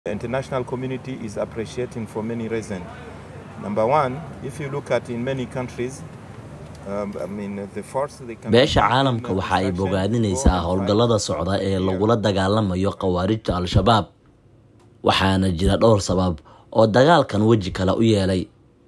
The international community is appreciating for many reasons. Number one, if you look at in many countries, um, I mean, the force they can beesha caalamka waxa ay bogaadinaysaa howlgallada socda ee lagula dagaalamayo khawaarijta al-shabaab waxaana jira dhowr sabab oo dagaalkan weji kale u yeelay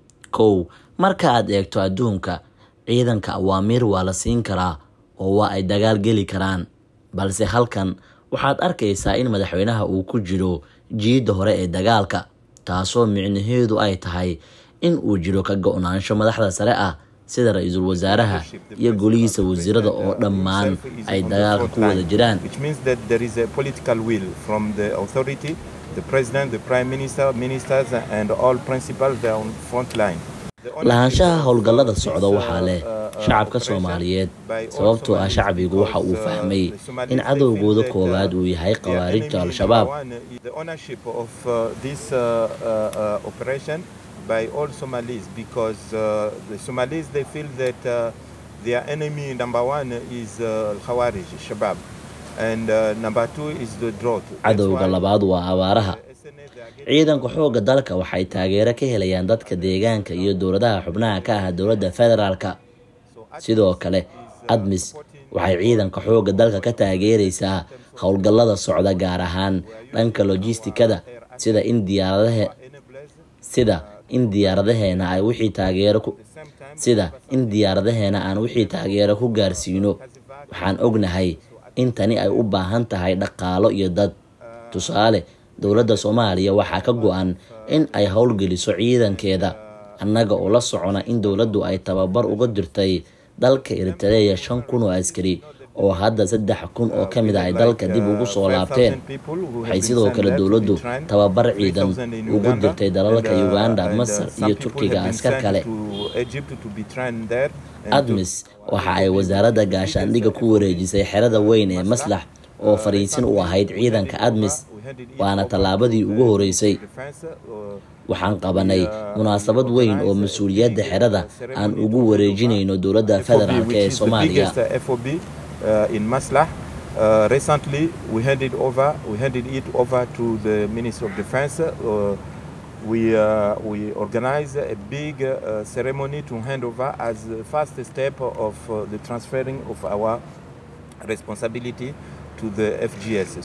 kow marka aad eegto adduunka ciidanka awaamiir waa la siin karaa oo waa ay dagaal geli karaan balse halkan waxaad arkaysaa in madaxweynaha uu ku jiro jiidda hore ee dagaalka taasoo micnaheedu ay tahay in uu jiro ka go-naansho madaxda sare ah sida ra-iisul wasaaraha iyo golihiisa wasiirada oo dhammaan ay dagaalka ku wada jiraan which means that there is a political will from the authority, the president, the prime minister, ministers, and all principals they are on front line. The ownership lahaanshaha of, howlgallada uh, socda this, waxaa uh, leh uh, uh, shacabka operation soomaaliyeed by all sababtoo ah Somalis shacbigu waxa uu because, uh, fahmay the Somalis, in they cadowgooda feel that, uh, koowaad uu yahay their khawaarijta enemy al-shabaab number one is the ownership of uh, this uh, uh, uh, operation by all Somalis because uh, the Somalis they feel that uh, their enemy number one is uh, Khawarij, Shabab, and uh, number two is the drought. That's cadowga why labaad waa abaaraha the SNA they are getting ciidanka xoogga dalka waxay taageero ka helayaan dadka deegaanka iyo dowladaha xubnaha ka ah dowladda federaalka sidoo kale admis waxay ciidanka xoogga dalka ka taageeraysaa howlgallada socda gaar ahaan dhanka lojistikada sida in diyaaradahe sida in diyaaradaheena ay wixii taageero ku sida in diyaaradaheena aan wixii taageero ku gaarsiino waxaan ognahay in tani ay u baahan tahay dhaqaalo iyo dad tusaale dowladda soomaaliya waxaa ka go-an in ay howlgeliso ciidankeeda annaga oo la socona in dowladdu ay tababar uga dirtay dalka eritreya shan kun oo askari oo hadda saddex kun oo ka mid ah ay dalka dib ugu soo laabteen waxay sidoo kale dowladdu tababar ciidan ugu dirtay dalalka uganda masar iyo turkiga askar kale admis waxa ay wasaaradda gaashaandhigga ku wareejisay xerada weyn ee maslax oo fariisin u ahayd ciidanka admis waana tallaabadii ugu horeysay waxaan qabanay munaasabad weyn oo mas-uuliyadda xerada aan ugu wareejinayno dowladda federaalk ee soomaaliya uh, in Maslah. Uh, recently, we handed over we handed it over to the Minister of Defense. Uh, we uh, we organized a big uh, ceremony to hand over as the first step of uh, the transferring of our responsibility to the FGS.